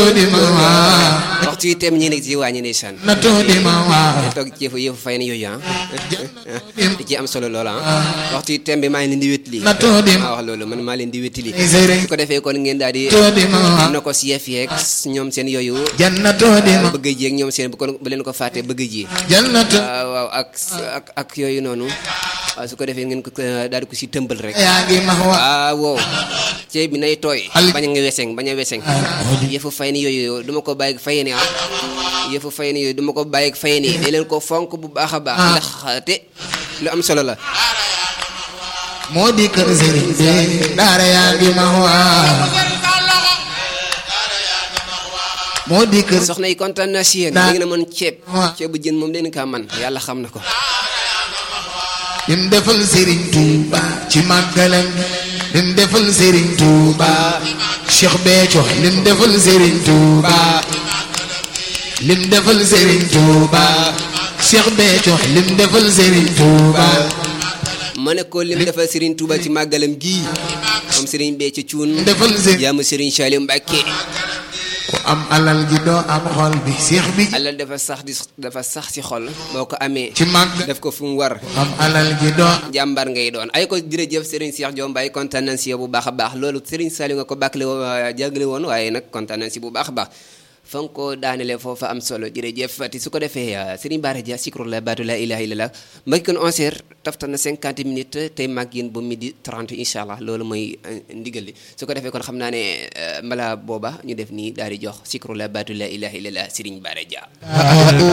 tuudi ma waa waxtu yi tem ñi nekk ci wàññi ndeysaan na tuudi ma waa toog ci yëfu yëfu fay na yooyu ah di ci am solo lool ah waxtu yi tem bi maa ngi leen di wétali na tuudi ma maa wax loolu man maa leen di wétali sëriñ su ko defee kon ngeen daal di tuudi ma waa na ko si yëf yeeg ñoom seen yooyu janna tuudi ma bëgg ji ak ñoom seen bu ko bu leen ko fàtte bëgg ji jannatu waaw waaw ak ak ak yooyu noonu waaw su ko defee ngeen ko daal di ko si tëmbal rek yaa ngi ma waa ah wow ceeb bi nay tooy Al- bañ a nga weseng bañ a weseng yëfu fay ni yooyu duma ko bàyyi fay ni ah yëfu fay ni yooyu duma ko bàyyi fay ni da leen ko fonk bu baax a baax ndax te lu am solo la moo di kër sëriñ bi daara yaa ngi ma waa moo di kër soxna yi kontaan naa si yéen da ngeen a mën ceeb ceebu jën moom leen kaa man yàlla xam na ko lim defal sëriñ Tuuba ci màggalam lim defal sëriñ Tuuba Cheikh Béthio lim defal sëriñ Tuuba lim defal sëriñ Tuuba Cheikh Béthio lim defal sëriñ Tuuba ma ne ko lim defal Serigne Touba ci màggalam gii moom Serigne bee ci cuun defal sëriñ jaamu Serigne Saliou Mbacke ku am alal ji doo am xol bi Cheikh bi alal dafa sax di dafa sax ci xol boo ko amee ci màgg def ko fu mu war am alal ji doo jàmbar ngay doon ay ko jërëjëf Serigne Cheikh Diom Mbaye kontaan nañ si yow bu baax a baax loolu Serigne Saliou nga ko bàkkale jàggale woon waaye nag kontaan nañ si bu baax a baax fa nga ko daanele foofa am solo jërëjëf te su ko defee Serigne Bara Dia sikru la baatu la ilaha illallah mbagi kon 11 heures taftal na 50 minutes tey mag yéen ba midi 30 incha allah loolu mooy ndigal li su ko defee kon xam naa ne mbala booba ñu def nii daal di jox sikru la baatu la ilaha illallah Serigne Bara Dia